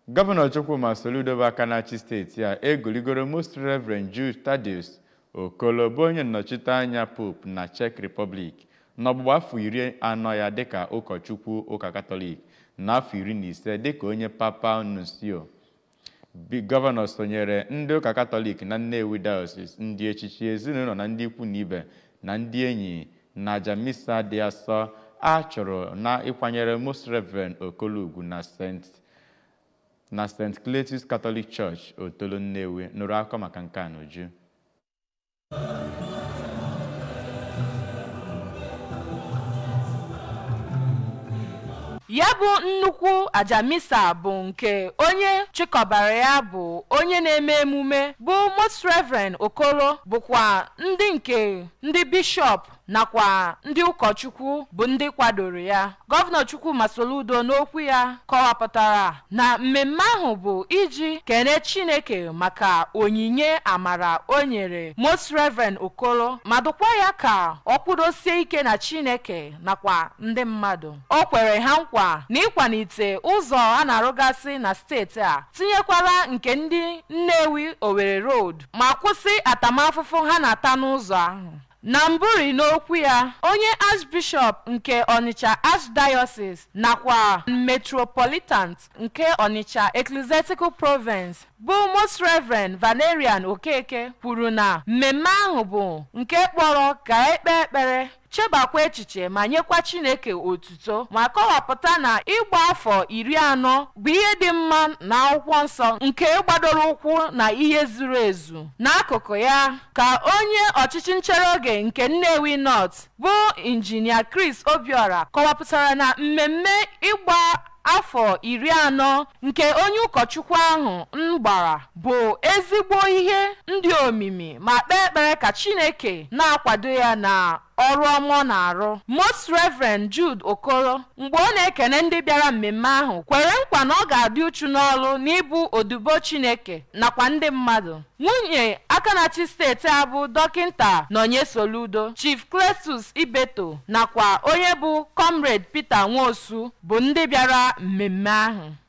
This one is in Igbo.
gọvanọ chukwuma soludo bụ aka na-achị steeti a egoligoro most reverend jude thaddeus okolo bụ onye nnọchite anya pope na czech republic n'ọgbụgba afọ iri anọ ya dịka ụkọchukwu ụka katọlik na afọ iri na ise dịka onye papa nuncio gọvanọ sonyere ndị ụka katọlik na nnewi diocese ndị echichi ezinụlọ na ndị ikwu na ibe na ndị enyi na aja misa dị asọ a chụrụ na ịkwanyere most reverend okolo ugwu na st na st cletus catholic church otolo nnewi nụrụ akọ maka nke a n'uju ya bụ nnukwu ajamisa bụ nke onye chịkọbara ya bụ onye na-eme emume bụ most reverend okoro bụkwa ndị nke ndị bishọp nakwa ndị ụkọchukwu bụ ndị kwadoro ya gọvanọ chukwuma soludo n'okwu ya kọwapụtara na mmemme ahụ bụ iji kene chineke maka onyinye amara o nyere most reverend okoro ma dụkwa ya ka ọ kwudosie ike na chineke nakwa ndị mmadụ o kwere ha nkwa na ịkwalite ụzọ a na-arụgasị na steeti a tinyekwara nke ndị nnewi owerri road ma kwụsị atamafụfụ ha na-ata n'ụzọ ahụ na mbụri n'okwu ya onye archbishop nke onitsha archdiocese nakwa metropolitan nke onitsha ecclesiastical province bụ most reverend valerian okeke kwuru na mmemme ahụ bụ nke kpọrọ ka ekpe ekpere chebakwa echiche ma nyekwa chineke otuto ma kọwapụta na ịgba afọ iri anọ bụ ihe dị mma na akwụkwọ nsọ nke gbadoro ụkwụ na ihe zuru ezu n'akụkụ ya ka onye ọchịchị nchere oge nke nnewi north bụ injinia chris obiora kọwapụtara na mmemme ịgba afọ iri anọ nke onye ụkọchukwu ahụ m gbara bụ ezigbo ihe ndị omimi ma kpee ekpere ka chineke na-akwado ya na ọrụ ọma ọ na-arụ most reverend jude okoro mgbe ọ na-ekene ndị bịara mmemme ahụ kwere nkwa na ọ ga-adị uchu n'ọrụ n'ịbụ odibo chineke nakwa ndị mmadụ nwunye aka na-achị steeti a bụ dọkịnta nọnye soludo chief cletus ibeto nakwa onye bụ comrade peter nwosu bụ ndị bịara mmemme ahụ